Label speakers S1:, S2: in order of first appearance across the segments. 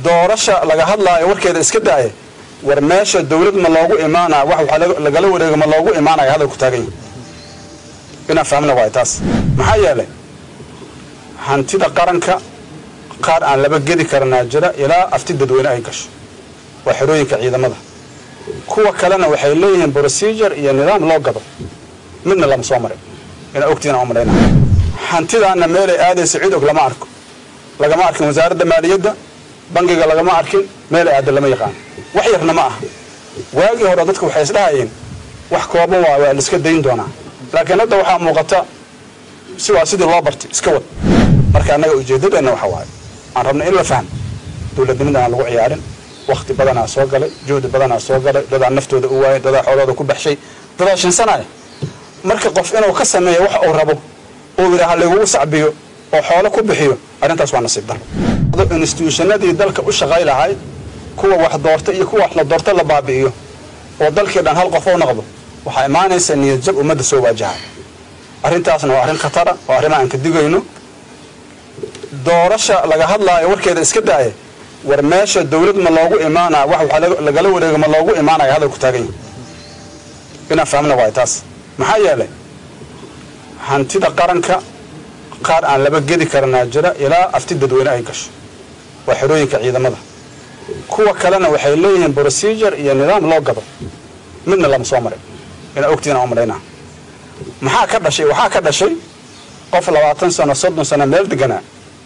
S1: doorasha laga hadlaayo warkeeda iska daaya war meesha dawlad ma loogu imaanaya wax waxaa lagala wareego ma loogu imaanaya hadalku taagan yahay inaan fahmna waay taas maxaa yeelay hantida qaranka qaar aan laba gedi karanaa jira ilaa afti dadweyne ay gasho waa xerooyinka ciidamada kuwa kalena waxay leeyihiin procedure iyo nidaam loo gado midna lama soo marin inaa ogtiina u malayna hantidaana meelay aadaysa cid og lama arko lagama arkin wasaaradda maaliyadda bangiga lagama arkin meelay aada lama yaqaano wax yarna ma aha waagii hore dadku waxay isdhahayeen wax kooban waa waa laiska dayn doonaa laakiin hadda waxaa muuqata si waa sidii loo bartay iska wad marka annaga ujeeddadeenna waxa waaye aan rabna in la fahmo dawladnimada aan lagu ciyaarin wakti badanaa soo galay juhdi badanaa soo galay dadaa naftooda u waayay dadaa xoolooda ku baxshay dadaa shinsanaya marka qof inuu ka sameeyo wax uu rabo uu yidhaaha lagugu sacbiyo oo xoolo ku bixiyo arrintaas waa nasiib daro instituushannadii dalka u shaqay lahay kuwa wax doorta iyo kuwa wax la doorta la baabi'iyo oo dalkii dhan hal qof u noqdo waxaa imaanaysa niyad jab ummadda soo waajahay arrintaasna waa arrin khatara oo arrima aan ka digayno doorasha laga hadlaayo warkeeda iska daaya war meesha dawlad ma loogu imaanaya wax waxaa lagala wareego ma loogu imaanaya hadalku taagan yahay inaan fahmna waay taas maxaa yeelay hantida qaranka qaar aan laba gedi karanaa jira ilaa afti dadweyne ay gasho waa xerooyinka ciidamada kuwa kalena waxay leeyihiin procedure iyo nidaam loo gado midna lama soo marin inaa ogtiina u malaynaa maxaa ka dhashay waxaa ka dhashay qof labaatan sano soddon sano meel deganaa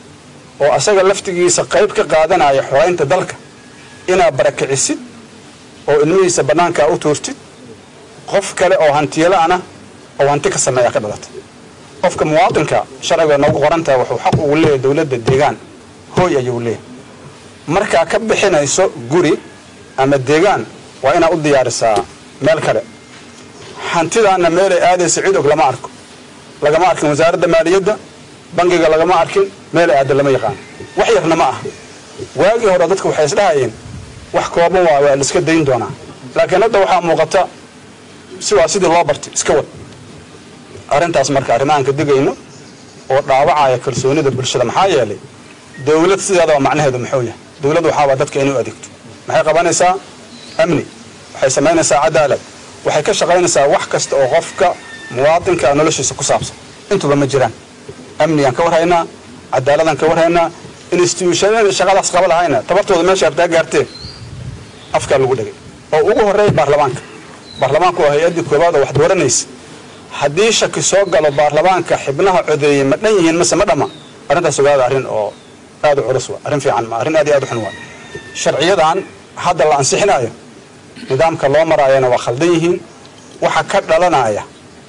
S1: oo asaga laftigiisa qayb ka qaadanaya xoraynta dalka inaa barakicisid oo ilmihiisa bannaankaa u tuurtid qof kale oo hantiyalaana oo hanti ka sameeya ka dhalatay qofka muwaadinka sharciga noogu qorantaha wuxuu xaq ugu leeyahay dawladda deegaan hooy ayuu leeyahay markaa ka bixinayso guri ama deegaan waa inaad u diyaarisaa meel kale hantidaana meelay aadaysa cid og lama arko lagama arkin wasaaradda maaliyadda bangiga lagama arkin meelay aada lama yaqaano wax yarna ma aha waagii hore dadku waxay isdhahayeen wax kooban waa waa laiska dayn doonaa laakiin hadda waxaa muuqata si waa sidii loo bartay iska wad arrintaas marka arrimahaan ka digayno oo dhaawacaya kalsoonida bulshada maxaa yeelay dawlad sideedaba macnaheedu muxuu yahay dawlad waxaabaa dadka inay u adeegto maxay qabanaysaa amni waxay samaynaysaa cadaalad waxay ka shaqaynaysaa wax kasta oo qofka muwaadinka noloshiisa ku saabsan intuba ma jiraan amnigaan ka warhaynaa cadaaladaan ka warhaynaa instituushonada shaqadaas qaba lahayna tabartooda meesha abtaa gaartee afkaa lagu dhegay oo ugu horreeya baarlamaanka baarlamaanku waa hay-addii koowaad oo wax dooranaysa haddii shaki soo galo baarlamaanka xibnaha codeeyey ma dhan yihiin mase ma dhamma arrintaas ogaada arrin oo aad u culus waa arrin fiican ma arrin aad iyo aad u xun waa sharciyadan hadda la ansixinayo nidaamka loo maraayana waa khaldan yihiin waxa ka dhalanaya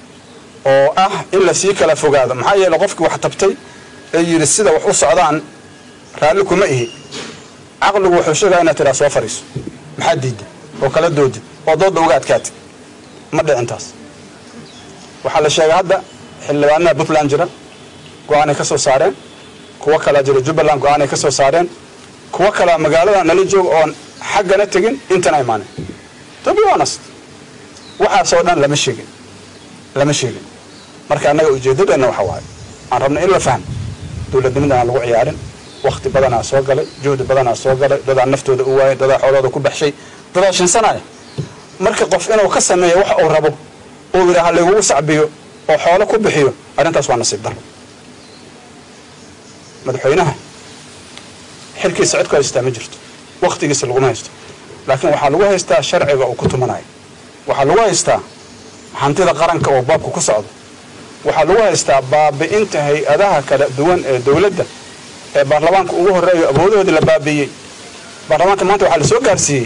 S1: oo ah in la sii kala fogaado maxaa yeele qofkii wax tabtay ee yidhi sida wax u socdaan raalli kuma ihi caqligu wuxuu sheegaya inaad tidhaa soo fadhiiso maxaa diidda oo kala doodid oo doodda uga adkaatid ma dhicintaas waxaa la sheegay hadda xildhibaanaha puntland jira go-aanay ka soo saareen kuwo kalaa jira jubbaland go-aanay ka soo saareen kuwo kalaa magaalada nala jooga oon xaggana tegin intana imaanen to be honest waxaasoo dhan lama sheegin lama sheegin marka annaga ujeeddadeenna waxa waaye aan rabna in la fahmo dawladnimada aan lagu ciyaarin wakti badanaa soo galay juhdi badanaa soo galay dadaa naftooda u waayay dadaa xoolooda ku baxshay dadaa shinsanaya marka qof inuu ka sameeyo wax uu rabo uu yidhaaha lagugu sacbiyo oo xoolo ku bixiyo arrintaas waa nasiib daro madaxweynaha xilkiisa cid ku haystaa ma jirto wakhtigiisa laguma haysto laakiin waxaa lagu haystaa sharciga uu ku tumanayo waxaa lagu haystaa hantida qaranka oo baabka ku socdo waxaa lagu haystaa baabi'inta hay-adaha kala duwan ee dawladda ee baarlamaanka ugu horreeyo awoodahoodii la baabi'iyey baarlamaanka maanta waxaa la soo gaarsiiyey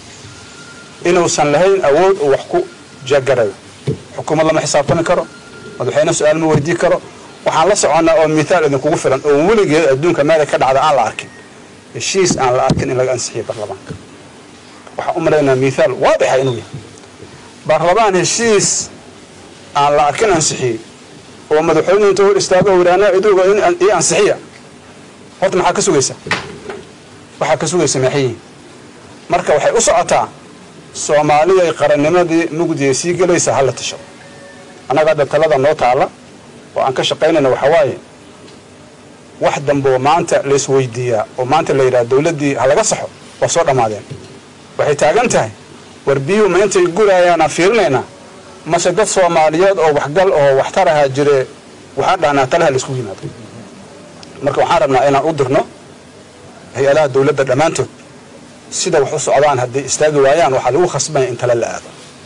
S1: inuusan lahayn awood uu wax ku jagarayo xukuumad lama xisaabtami karo madaxweyne su-aal ma weydii karo waxaan la soconnaa oo mithaal idinkugu filan oo weligeed adduunka meelay ka dhacda aan la arkin heshiis aan la arkin in laga ansixiyo baarlamaanka waxaan u malaynaa mithaal waadixa inuu yahay baarlamaan heshiis aan la arkin ansixiyey oo madaxweynuhu inta hor istaago wiraanaa iduga ii ansixiya horta maxaa ka sugaysa waxaa ka sugaysa maxay yihiin marka waxay u socotaa soomaaliday qarannimadii mugdiya sii gelaysa hala tasho annaga hadda talada noo taalla oo aan ka shaqaynayna waxaa waaye wax dambeoo maanta laisweydiiyaa oo maanta la yidhaha dowladdii ha laga saxo waa soo dhammaadeen waxay taagan tahay war biyuhu ma intay gurayaanaan fiirinaynaa mase dad soomaaliyeed oo waxgal oo waxtar ahaa jire waxaan dhahnaa talaha laisku yimaado marka waxaan rabnaa inaan u dirno hay-adaha dowladda dhammaantood sida wax u socdaan hadday istaagi waayaan waxaa lagu khasbanya in tale la aado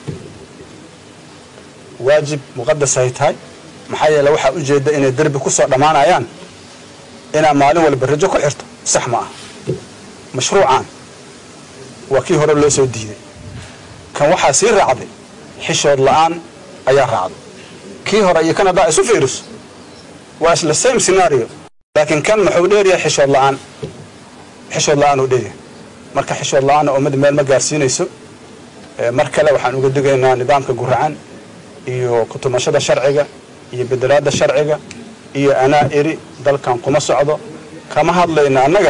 S1: waajib muqadas ay tahay maxaa yeele waxaa ujeedda inay derbi ku soo dhammaanayaan inaa maalin walba rajo ku xirto sax ma ah mashruucan waa kii hore loo soo diiday kan waxaa sii raacday xishood la'aan ayaa raacday kii hore iyo kan haddaa isu fiiriso waa isla same scenario laakiin kan muxuu dheeryahay xishood la'aan xishood la'aan uu dheeryahay marka xishood la'aanna ummadda meel ma gaarsiinayso mar kale waxaan uga digaynaa nidaamka guracan iyo kutumashada sharciga iyo bedelaadda sharciga iyo anaa eri dalkan kuma socdo kama hadlayna annaga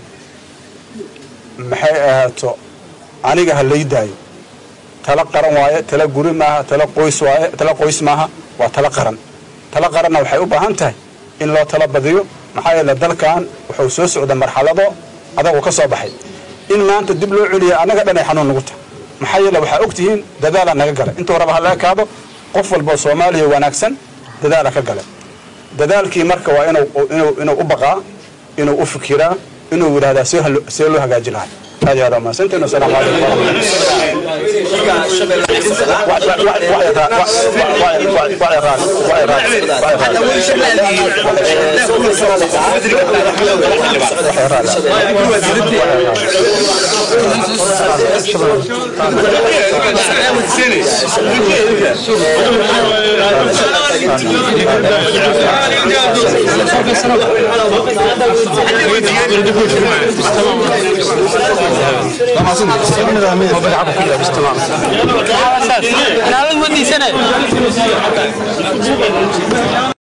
S1: maxay ahaato aniga ha laydaayo tala qaran waaye tala guri maaha tala qoys waaye tala qoys maaha waa tala qaran tala qaranna waxay u baahan tahay in loo tala badiyo maxaa yeele dalkan wuxuu soo socda marxalado adagu ka soo baxay in maanta dib loo celiya annaga dhan ay xanuun nagu tahay maxaa yeele waxaa og tihiin dadaalaa naga galay intuu raba ha laga kaado qof walboo soomaaliya wanaagsan dadaala ka galay dadaalkii marka waa inuu u baqaa inuu u fikiraa inuu yidhahdaa see loo hagaaji lahay aad iyo aad mahadsantiin wasalaamu
S2: ودي سنه